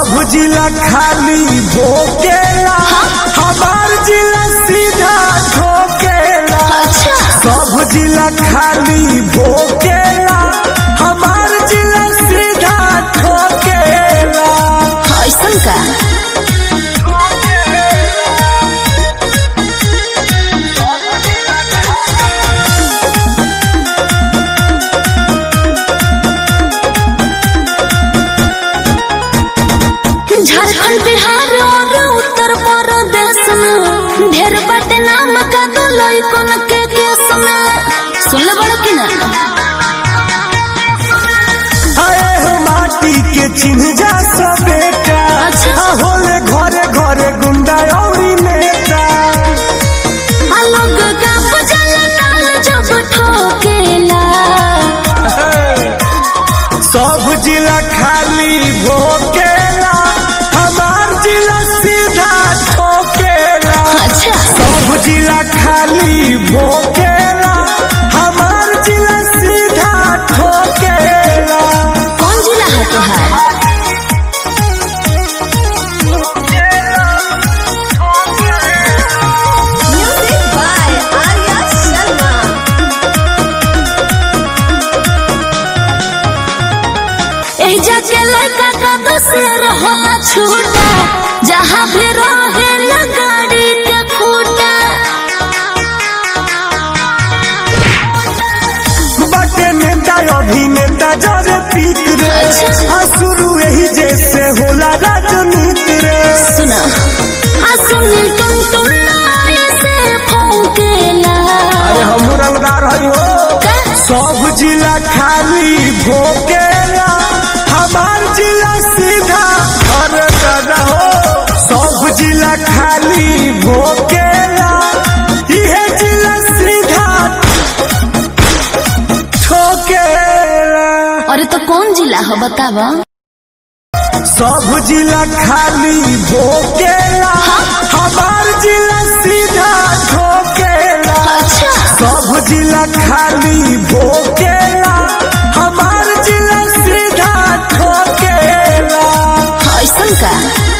सब जिला खाली भोकेला हमार जिला सीधा ठोकेला अच्छा सब जिला खाली भोकेला हमार जिला सीधा ठोकेला ऐसन का झारखंड बिहार और उत्तर प्रदेश में ढेर बाटे नाम का दो लइकन के केस में सुन ले बड़ो कि ना आए हो माटी के चिन्ह जा सब बेटा अच्छा। आ होले घरे घरे गुंडा औरी नेता आ लोग का बजल नाल जब ठोकेला सब जिला खाली भोकेला हमार जिला सीधा ठोकेला अच्छा सब जिला खाली भोकेला हमार जिला सीधा ठोकेला कौन जिला है तुहार म्यूजिक बाय आर्या शर्मा एह जाके लड़का का दोसर होला छूटा जहाँ भी रहे न गाड़ी के खूटा बटे नेता अभिनेता जरे पीक रे अच्छा। आ शुरू यही जैसे होला राजनीति रे सुना आ सुनील तुम तुम से फौकेला अरे हम रंगदार हई हो का? सब जिला खाली भोकेला हमार जिला सीधा घर दादा हो सब जिला खाली भोकेला इहे जिला सीधा ठोकेला अरे तो कौन जिला हो बतावा सब जिला खाली भोकेला हमार जिला सीधा ठोकेला अच्छा सब जिला खाली भोकेला हमार जिला सीधा ठोकेला ऐसन का